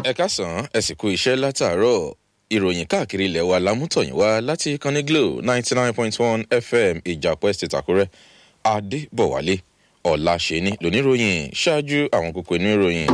ẹ káàsán ẹ sì kú iṣẹ́ látàárọ̀ ìròyìn káàkiri ilẹ̀ wa lámútọ̀yìn wá láti ìkànnì glo ninety nine point one fm ìjàpọ̀ estate àkúrẹ́ adébọ̀wálé ọ̀làṣẹ́ni lóníròyìn ṣáájú àwọn kókó inú ìròyìn.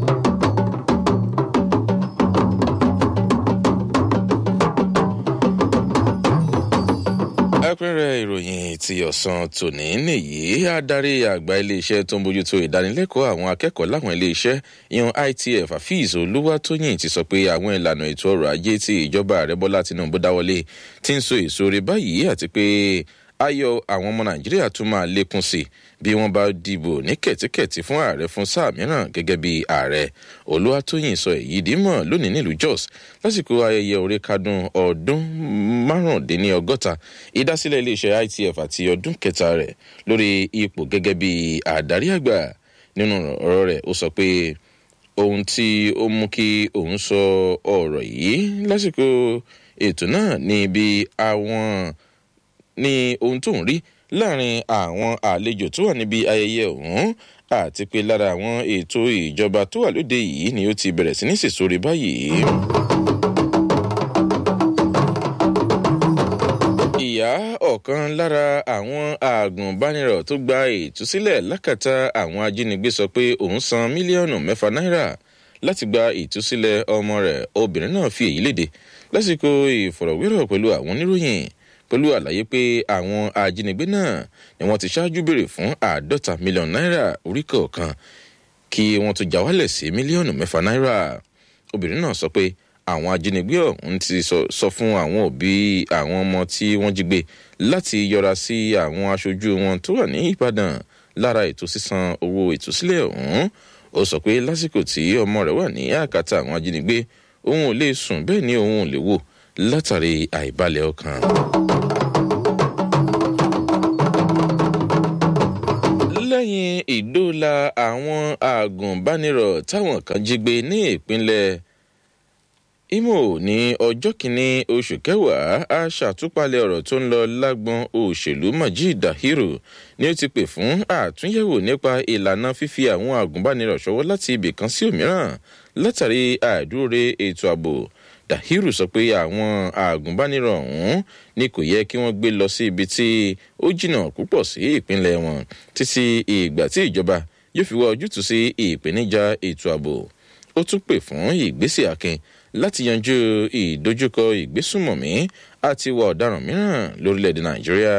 ẹ̀kúnrẹ́rẹ́ ìròyìn ti ọ̀sán tòní nìyí adarí àgbà iléeṣẹ́ tó ń bójútó ìdánilẹ́kọ̀ọ́ àwọn akẹ́kọ̀ọ́ láwọn iléeṣẹ́ yan itf afeez olúwatóyìn ti sọ pé àwọn ìlànà ètò ọrọ̀ ajé tí ìjọba ààrẹ bọ́lá tinubu dáwọlé ti ń so èso rẹ báyìí àti pé ayọ̀ àwọn ọmọ nàìjíríà tún máa lékún sí bí wọ́n bá dìbò ní kẹ̀tíkẹ̀tí fún ààrẹ fún sáà mìíràn gẹ́gẹ́ bí ààrẹ olúwatóyìn sọ èyí dímọ̀ lónìí nílùú jos lásìkò ayẹyẹ orí kadùn ọdún márùndínlọ́gọ́ta ìdásílẹ̀ iléeṣẹ́ itf àti ọdún kẹta rẹ̀ lórí ipò gẹ́gẹ́ bí àdarí àgbà nínú ọ̀rọ̀ rẹ̀ ó sọ pé ohun tí ó mú kí òun sọ ọ̀rọ̀ yìí lásìkò ètò náà ní bí àwọn ní ohun tó ń rí láàrin àwọn àlejò tó wà níbi ayẹyẹ ọ̀hún àti pé lára àwọn ètò ìjọba tó wà lóde yìí ni ó ti bẹ̀rẹ̀ sí ní sèsorí báyìí. ìyá ọ̀kan lára àwọn àgùnbánirọ̀ tó gba ìtúsílẹ̀ lákàtà àwọn ajínigbé sọ pé òun san mílíọ̀nù mẹ́fà náírà láti gba ìtúsílẹ̀ ọmọ rẹ̀ obìnrin náà fi èyí léde lásìkò ìfọ̀rọ̀wérọ̀ pẹ̀lú àwọn oníròyìn pẹ̀lú àlàyé pé àwọn ajínigbé náà ni wọ́n ti ṣáájú béèrè fún àádọ́ta mílíọ̀nù náírà orí kọ̀ọ̀kan kí wọ́n tó já wálẹ̀ sí mílíọ̀nù mẹ́fà náírà obìnrin náà sọ pé àwọn ajínigbé ọ̀hún ti sọ fún àwọn òbí àwọn ọmọ tí wọ́n jí gbé láti yọra sí àwọn aṣojú wọn tó wà ní ìbàdàn lára ètò sísan owó ìtúsílẹ̀ ọ̀hún ó sọ pé lásìkò tí ọmọ rẹ̀ wà ní àkàtà àwọn ajínigbé òun ò lè sùn bẹ́ẹ̀ ni òun ò lè wò látàrí àìbalẹ̀ ọkàn. lẹ́yìn ìdóòlà àwọn àgùnbánirọ̀ táwọn kan jí gbé ní ìpínlẹ̀ imo ní ọjọ́ kìíní oṣù kẹwàá a ṣàtúpalẹ̀ ọ̀rọ̀ tó ń lọ lágbọn òṣèlú majid dahiru ni ó ti pè fún àtúnyẹ̀wò nípa ìlànà fífi àwọn àgùnbánirọ̀ ṣọwọ́ láti ibì kan sí òmíràn látàrí àìdúróre ètò ààbò dahiru sọ pé àwọn àgùnbánirọ̀ ọ̀hún ni kò yẹ kí wọ́n gbé lọ sí ibi tí ó jìnnà púpọ̀ sí ìpínlẹ̀ wọn títí ìgbà tí ìjọba yóò fi wá ojútùú sí ìpèníjà ètò ààbò ó tún pè fún ìgbésẹ̀ akin láti yanjú ìdojúkọ ìgbésùmọ̀mí àti ìwà ọ̀daràn mìíràn lórílẹ̀‐èdè nàìjíríà.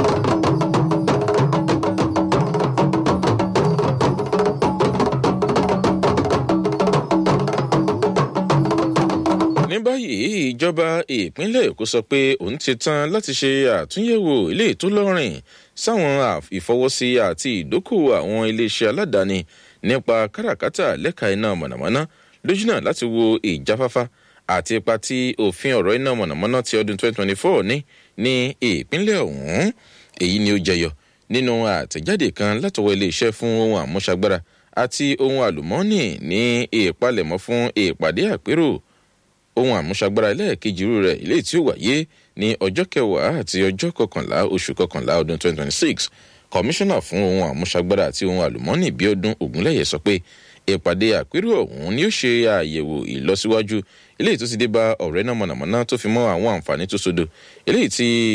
ní báyìí ìjọba ìpínlẹ̀ èkó sọ pé òun ti tán láti ṣe àtúnyẹ̀wò ilé tó lọ́rìn sáwọn ìfọwọ́sí àti ìdókòwò àwọn iléeṣẹ́ aládàáni nípa káràkátà lẹ́ka iná mọ̀nàmọ́ná lójúnà láti wo ìjáfáfá àti ipa tí òfin ọ̀rọ̀ iná mọ̀nàmọ́ná ti ọdún 2024 ní ní ìpínlẹ̀ ọ̀hún èyí ni ó jẹyọ nínú àtẹ̀jáde kan látọwọ́ iléeṣẹ́ fún ohun àmúṣagbára àti ohun àlùmọ́ọ́nì ní ìpalẹ̀mọ́ fún ìpàdé àpérò ohun àmúṣagbára ẹlẹ́ẹ̀kejì irú rẹ̀ ilé tí ó wáyé ní ọjọ́ kẹwàá àti ọjọ́ kọkànlá oṣù kọkànlá ọdún 2026 kọmíṣánná fún ohun àmúṣagbára àti ohun àlùmọ́ọ́nì bíọ́dún ògúnlẹ̀yẹ sọ pé ìpàdé àpérò ọ̀hún ni ó ṣe àyẹ̀wò ìlọsíwájú eléyìí tó ti dé bá ọ̀rẹ́ náà mọ̀nàmọ́ná tó fi mọ́ àwọn àǹfààní tó sodo eléyìí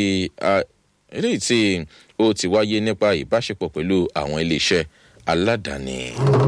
tí ó ti wáyé nípa ìbáṣepọ̀ pẹ̀lú àwọn iléeṣẹ́ aládàáni.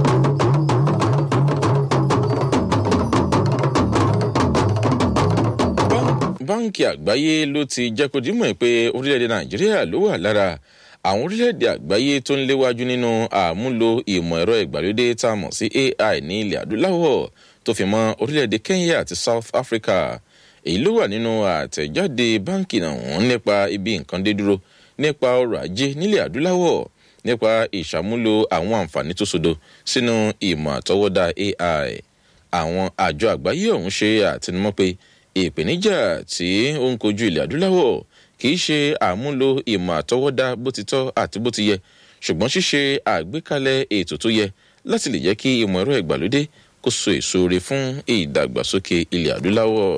báńkì àgbáyé ló ti jẹ́ kó dímọ̀ pé orílẹ̀-èdè nàìjíríà ló wà lára àwọn orílẹ̀-èdè àgbáyé tó ń léwájú nínú àmúlò ìmọ̀ ẹ̀rọ ìgbàlódé tá a mọ̀ sí ai ní ilẹ̀ adúláwọ̀ tó fi mọ́ orílẹ̀-èdè kenya àti south africa èyí ló wà nínú àtẹ̀jáde báńkì náà nípa ibi nǹkan dé dúró nípa ọrọ̀ ajé nílẹ̀ adúláwọ̀ nípa ìṣàmúlò àwọn àǹfààní tó sodo sínú ìmọ̀ àtọwọ́dá ai àwọn àjọ àgbáyé ọ̀hún ṣe àtinúmọ́ pé ìpèníjà tí ó ń kojú ilẹ̀ adúláwọ̀ kì í ṣe àmúlò ìmọ̀ àtọwọ́dá bó ti tọ́ àti bó ti yẹ ṣùgbọ́n ṣíṣe àgbékalẹ̀ ètò tó yẹ láti lè jẹ́ kí ìmọ̀ ẹ̀rọ ìgbàlódé kó so èso re fún ìdàgbàsókè ilẹ̀ adúláwọ̀.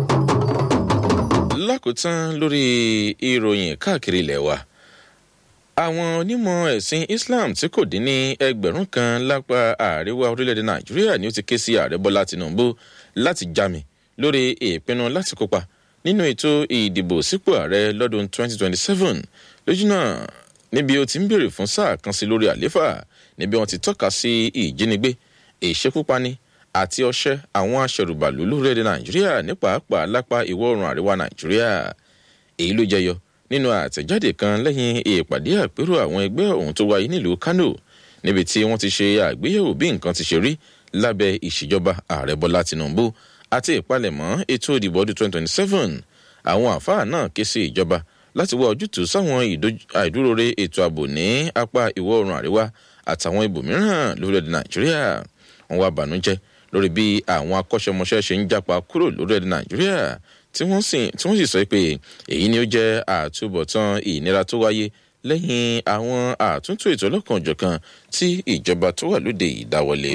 lákòótán lórí ìròyìn káàkiri ilẹ̀ wa àwọn onímọ̀ ẹ̀sìn islam tí kò dín ní ẹgbẹ̀rún kan lápá àríwá orílẹ̀-èdè nàìjíríà ni ó ti ké sí ààrẹ bọ́lá tinubu láti jámi lórí ìpinnu láti kópa nínú ètò ìdìbò sípò ààrẹ lọ́dún 2027 lójú náà níbi ó ti ń béèrè fún sáà kan sí lórí àléfà níbi wọn ti tọ́ka sí ìjínigbé ìṣekúpani àti ọṣẹ́ àwọn aṣẹrùbàlú lórílẹ̀‐èdè nàìjíríà ní pàápàá lápá ìwọ̀ oòrùn àríwá nàìjíríà èyí ló jẹyọ nínú àtẹ̀jáde kan lẹ́yìn ìpàdé àpérò àwọn ẹgbẹ́ ọ̀hún tó wáyé nílùú kánò níbi tí wọ́n ti ṣe àgbéyẹ̀wò bí nǹkan ti ṣe rí lábẹ́ ìṣèjọba ààrẹ bọ́lá tinubu àti ìpalẹ̀mọ́ ètò ìdìbò ọdún 2027 àwọn àfáà náà ké sí ìjọba láti wá ojútùú sáwọn àìdúróore ètò ààbò ní apá ìwọ̀ oòrùn àríwá àtàwọn ibòmíràn lórílẹ̀‐èdè nàìjíríà wọn wá bànújẹ́ lórí bí àwọn akọ́ṣẹ́mọṣẹ́ ṣe ń jápa kúrò lórílẹ̀‐èdè nàìjíríà tí wọ́n sì sọ pé èyí ni ó jẹ́ àtúbọ̀tán ìnira tó wáyé lẹ́yìn àwọn àtúntò ètò ọlọ́kanòjọ̀kan tí ìjọba tó wà lóde ìdáwọlé.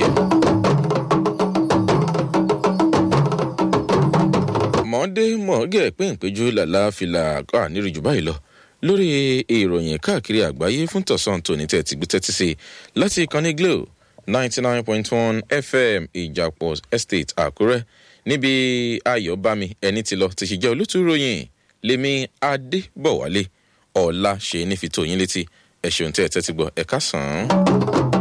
mọ̀ọ́dé mọ̀ọ́gẹ̀ pínkpéjú làlá fìlà ànírìjù báyìí lọ lórí ìròyìn káàkiri àgbáyé fún tọ̀sán tòní tẹ̀ ti gbé tẹ́tí sí láti ìkànnì glo ninety nine point one fm ìjàpọ̀ estate àkúrẹ́ níbi ayọ̀bámi ẹni tí lọ ti ṣe jẹ́ olótú ròyìn lèmi adébọ̀wálé ọ̀la ṣe ní fi tó yín létí ẹ̀ ṣeun tẹ́ ẹ tẹ́tí gbọ́ ẹ̀ka sàn án.